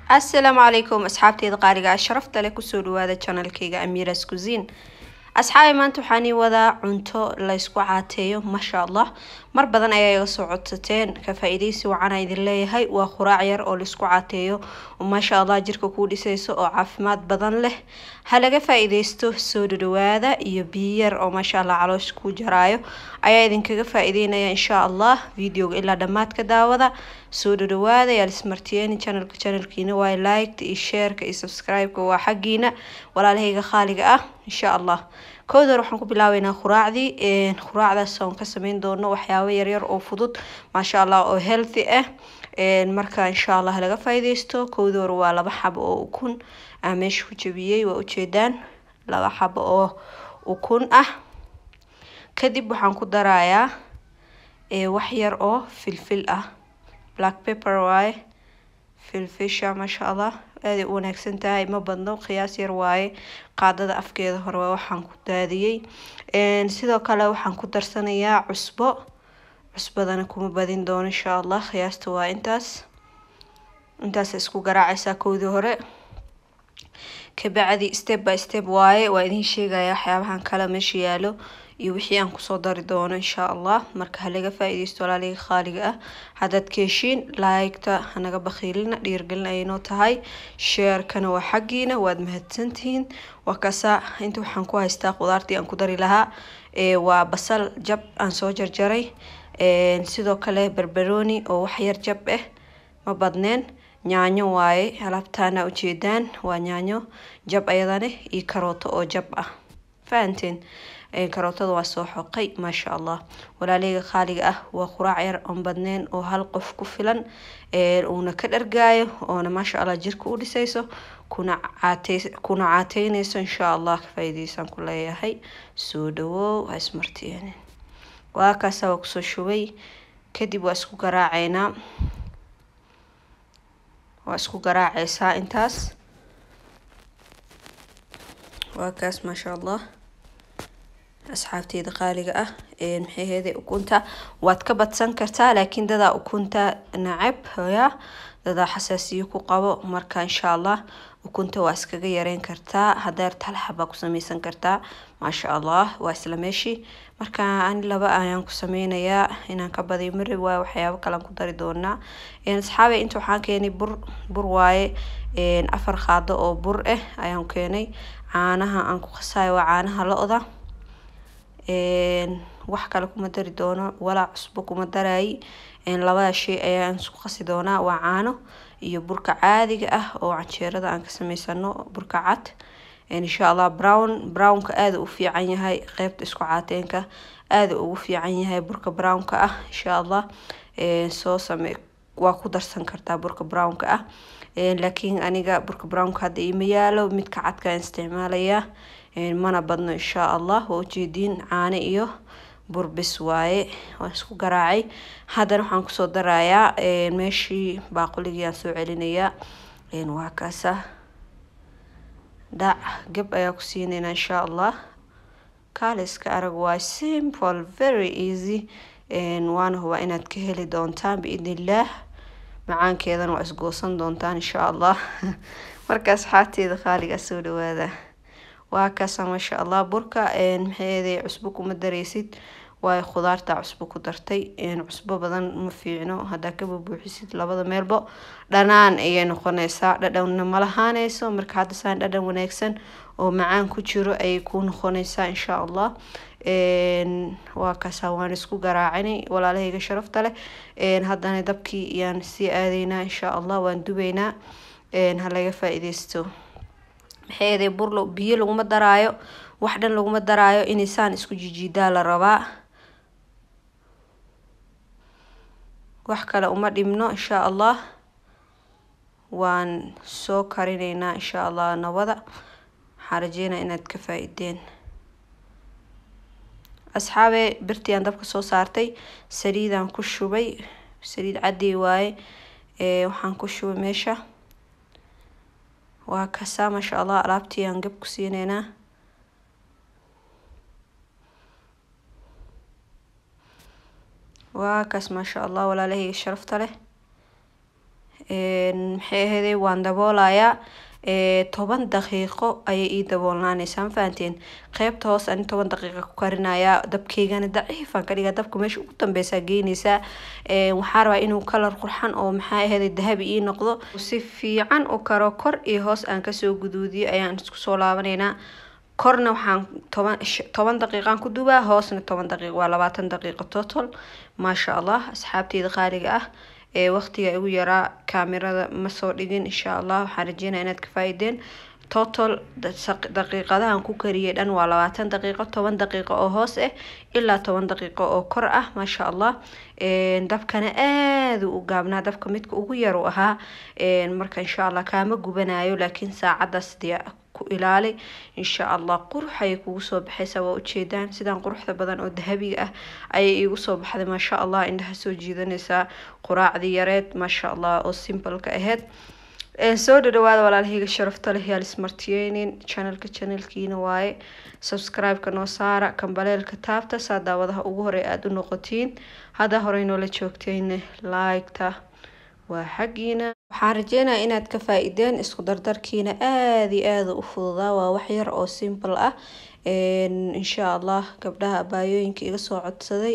asalaamu calaykum asxaabteeda qaaliga ah sharafta leh kusoo dhawaada janalkayga amiras cusin asxaabi maanta waxaan ii wadaa cunto laysku caateeyo maasha allah mar badan ayaa iga soo codsateen ka faa-iideysi wacanaa idin leeyahay waa quraac yar oo laisku caateeyo oo maasha allah jirka kuu dhisayso oo caafimaad badan leh ha laga faa-iideysto soo dhadhawaada iyo biyo yar oo maasha allah caloosha kuu jaraayo ayaa idinkaga faa-iideynaya insha allah videoga ilaa dhammaadka daawada soo dhadhawaada yaa lismartiyeeni channelka channelkiina waa liked iyo shareka iyo subscribe-ka waa xaggiina walaalahayga khaaliga ah insha allah kowda hore waxaan ku bilaabeynaa quraacdii quraacdaas oon ka sameyn doono waxyaabo yaryar oo fudud maasha allah oo healthy ah marka insha allah laga faa-ideysto kowda hore waa laba xabo oo ukun aan meesha ku jabiyey waa ujeedaan laba xabo oo ukun ah kadib waxaan ku darayaa wax yar oo filfil ah black pepper waaye filfisha maasha allah aaday u wanaagsan tahay ma badno qiyaas yar waaye qaadada afkeeda hore waa waxaan ku daadiyey sidoo kale waxaan ku darsanayaa cusbo cusbadana kuma badin doono insha allah qiyaasta waa intaas intaas isku garaacaysaa kowdii hore kabacdi step by step waaye waa idin sheegaya waxyaabahan kale meesha yaalo iyo wixii aan kusoo dari doono insha allah marka halaga faa-ideysto walaaliga khaaliga ah haddaad ka heshiin laayigta hanaga bakhiilina dhiirgelin aynoo tahay sheerkana waa xaggiina waad mahadsantihiin waa kasa inta waxaan ku haystaa qudaartii aan ku dari lahaa waa basal jab aan soo jarjaray sidoo kale barbarooni oo wax yar jab ah ma badneen yaanyo waaye alaabtaana ujeedaan waa yaanyo jab ayadane iyo karooto oo jab ah fahanteen karootada waa soo xoqay maasha allah walaaleyga khaaliga ah waa quraac yar oon badneen oo hal qof ku filan uuna ka dhargaayo oona maasha allah jirka u dhisayso kuna caatey kuna caateyneyso insha allah ka faa-iideysaan ku leeyahay soo dhawow ha ismartiyeen waa kaasa waa kusoo shubay kadib waa isku garaaceynaa waa isku garaaceysaa intaas waa kaas maasha allah asxaabteyda qaaliga ah maxay heeday ukunta waad ka badsan kartaa laakiin dadaa ukunta nacab ya dadaa xasaasiyo ku qabo marka insha allah ukunta waa iskaga yareyn kartaa hadeer tal xabaa ku sameysan kartaa maasha allah waa isla meeshii marka ani laba ayaan ku sameynayaa inaan ka badiyo mari waaye waxyaabo kalean ku dari doonaa asxaabe inta waxaan keenay bur bur waaye afar qaado oo bur ah ayaan keenay caanaha aan ku qasaayo waa caanaha lo-da wax kale kuma dari doono walaa cusbo kuma daraayi labada shay ayaan isku qasi doonaa waa caano iyo burka caadiga ah oo canjeerada aan ka sameysano burka cad insha allah brown brownka aada u fiican yahay qeybta isku caateenka aada ugu fiican yahay burka brownka ah insha allah soo same waa ku darsan kartaa burka brownka ah laakiin aniga burka brownka hadda iima yaalo midka cadkaan isticmaalayaa mana badno insha allah waa ujeediin caano iyo burbis waaye waan isku garaacay haddana waxaan kusoo darayaa meeshii baaquligii aan soo celinayaa waa kaasa dhac gab ayaa ku siineynaa insha allah kaaliska arag waa simple very easy waana hubaa inaad ka heli doontaan biidn illaah macaankeedana waa isgoosan doontaan insha allah marka asxaabteeda qaaliga soo dhawaada waa kaasa maasha allah burka maxaeeday cusbo kuma dareysid waayo khudaarta cusbo ku dartay cusbo badan ma fiicno haddaa ka bubuuxisid labada meelbo dhanaan ayay noqoneysaa dhadhanna ma lahaaneyso marka hadda saan dhadhan wanaagsan oo macaan ku jiro ayay ku noqoneysaa insha allah waa kaasa waan isku garaacinay walaalahayga sharafta leh haddana dabkii ayaan sii aadeynaa insha allah waan dubeynaa ha laga faa-ideysto maxaeeday bur biyo laguma daraayo wax dhan laguma daraayo inaysaan isku jijiidaa la rabaa wax kale uma dhibno insha allah waan soo karineynaa insha allah nabada waxaan rajeynaa inaad ka faa-ideen asxaabe birtii aan dabka soo saartay saliidaan ku shubay saliid cadey waaye waxaan ku shubay meesha waa kasaa maasha allah alaabtii aan gab ku siineynaa waa kaas maasha allah walaalahayga sharafta leh maxay ahaydey waan daboolayaa toban daqiiqo ayay ii daboolnaaneysaa ma fahanteen qeybta hoos ani toban daqiiqa ku karinayaa dabkeygana daciifaan ka dhigaa dabka meesha ugu dambeysaa geyneysaa waxaa rabaa inuu kalar qurxan oo maxaa ahayd dahabi ii noqdo si fiican u karo kor iyo hoos aan kasoo guduudiyo ayaan isku soo laabaneynaa korna waxaan toban toban daqiiqaan ku dubaa hoosna toban daqiiq waa labaatan daqiiqo total maasha allah asxaabteyda qaaliga ah ee waqtiga igu yaraa kaamirada ma soo dhigin insha allah waxaan rajeynaya inaad ka faa-ideen total daqiiqadahan ku kariyay dhan waa labaatan daqiiqo toban daqiiqo oo hoos ah ilaa toban daqiiqo oo kor ah maasha allah dabkana aada u gaabnaa dabka midka ugu yar u ahaa marka insha allah kaama gubanayo laakiin saacadaas dee ku ilaali insha allah qurux ayay kugu soo baxaysaa waa ujeedaan sidaan quruxda badan oo dahabiga ah ayay iigu soo baxday maasha allah indhaha soo jiidanaysaa quraacdii yareed maasha allah oo simbalka aheyd soo dhadhawaada walaalahayga sharafta leh yaal ismartiyeynin channelka channelkiina waaye subscribe-ka noo saara kambaleelka taabta saa daawadaha ugu horey aada u noqotiin haddaa horey noola joogtayna like-ta waa xaggiina waxaan rajeynaya inaad ka faa-ideen isku dardarkiina aada iyo aada u fududaa waa wax yar oo simple ah insha allah gabdhaha abaayooyinka iga soo codsaday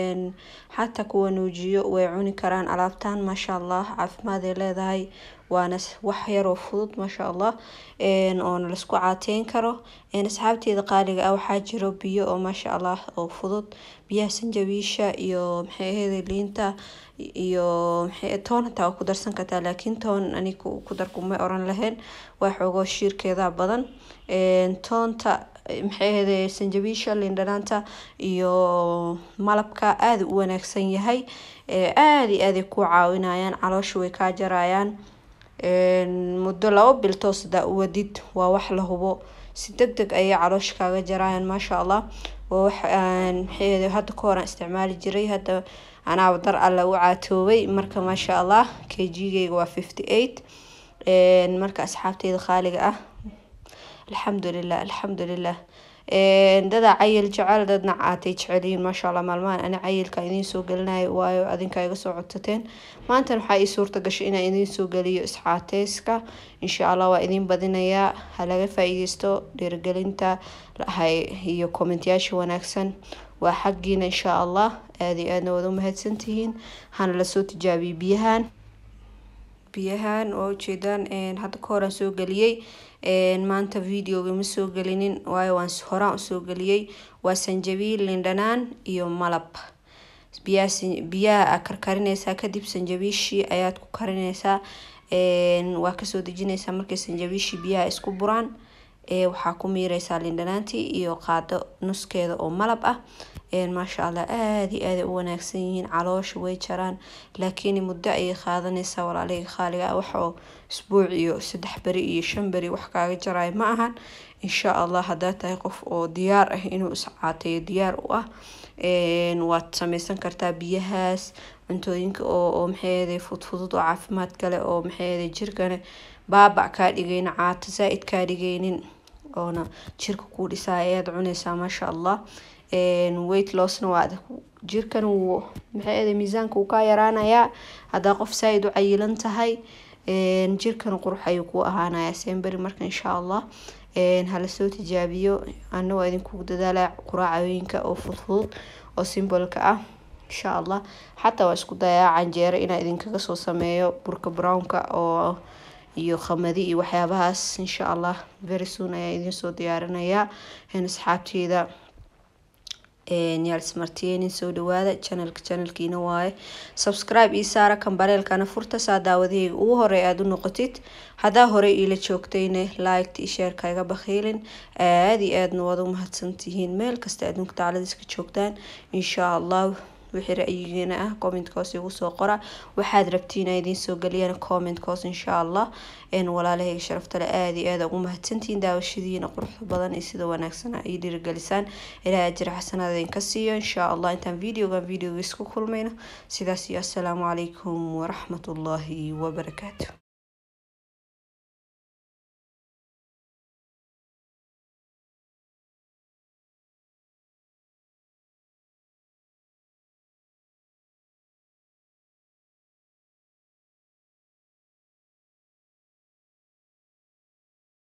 xataa kuwa nuujiyo way cuni karaan alaabtan maasha allah caafimaad ay leedahay waana wax yaroo fudud maasha allah oona laisku caateyn karo asxaabteeda qaaliga ah waxaa jiro biyo oo maasha allah oo fudud biyaha sanjabiisha iyo maxay ahayd liinta iyo maxay toon hataa waa ku darsan kartaa laakiin toon ani ku dar kuma oran lahayn waa xoogoo shiirkeeda badan toonta maxay ahayd sanjabiisha liindhanaanta iyo malabka aada u wanaagsan yahay aada iyo aaday ku caawinayaan caloosha way kaa jarayaan muddo labo biltoos hadaa u wadid waa wax la hubo si deg deg ayay caloosha kaaga jarayaan maasha allah waa wax maxay hadda ka horaan isticmaali jiray hadda anaaba dar alla u caatoobay marka maasha allah kgeyga waa fifty eight marka asxaabteyda qaaliga ah alxamdulilah alxamdulilah dadaa cayil jecel dadna caatay jecelyihiin maasha allah maalmahan ani cayilka idiin soo gelinayo waayo adinka iga soo codsateen maantana waxaa ii suurta gashay inaan idiin soo geliyo iscaateyska insha allah waa idiin badinayaa ha laga faa-iideysto dhiirigelinta iyo kommentyaasha wanaagsan waa xaggiina insha allah aada iyo aadna waad u mahadsantihiin hana lasoo tijaabiyay biyahan biyahan waa ujeedaan hadda ka horaan soo geliyey maanta videoga ma soo gelinin waayo waan horaan usoo geliyey waa sanjabiil lindhanaan iyo malab biyaha aa karkarineysaa kadib sanjabiishii ayaad ku karineysaa waa kasoo dejineysaa markay sanjabiishii biyaha isku buraan waxaa ku miireysaa lindhanaantii iyo qaado nuskeeda oo malab ah maasha allah aada iyo aaday u wanaagsan yihiin caloosha way jaraan laakiin muddo ayay qaadaneysaa walaalahayga qaaliga ah wax oo isbuuc iyo saddex beri iyo shan beri wax kaaga jarayo ma ahan insha allah haddaa tahay qof oo diyaar ah inuu iscaateeyo diyaar u ah waad sameysan kartaa biyahaas cuntooyinka oo maxay fudfudud oo caafimaad kale oo maxay jirkana baabac kaa dhigayna caato zaa-id kaa dhigaynin oona jirka kuu dhisaa ayaad cuneysaa maasha allah weight lossna waa jirkan wuu maxay miisaanka wuu kaa yaraanayaa haddaa qof saa-id u cayilan tahay jirkan qurux ayuu kuu ahaanayaa semberi marka insha allah hala soo tijaabiyo ana waa idinkugu dadaalaya quraacooyinka oo fudfudud oo simbolka ah insha allah xataa waa isku dayaa canjeero inaa idinkaga soo sameeyo burka brownka oo iyo khamadi iyo waxyaabahaas insha allah very soon ayaa idiin soo diyaarinayaa asxaabteeda yaalsmartiyeynin soo dhawaada channelka channelkiina waaye subscribe ii saara kambareelkana furta saa daawadaheyga ugu horey aada u noqotid haddaa horey iila joogtayna liked iyo sheerka iga bakhiilin aada iyo aadna waad u mahadsantihiin meel kasta adduunka tacladiska joogtaan insha allah wixii ra-yigiina ah commentkoos igu soo qora waxaad rabtiin a idiin soo geliyana commentkoos insha allah walaalahayga sharaftale aada iyo aada ugu mahadsantihiin daawashadiina quruxda badan iyo sida wanaagsan ii dhiirigelisaan ilaa ajir xasanaad idinka siiyo insha allah intaan videogan videoga isku kulmayno sidaas iyo assalaamu calaykum waraxmatullaahi wabarakaatu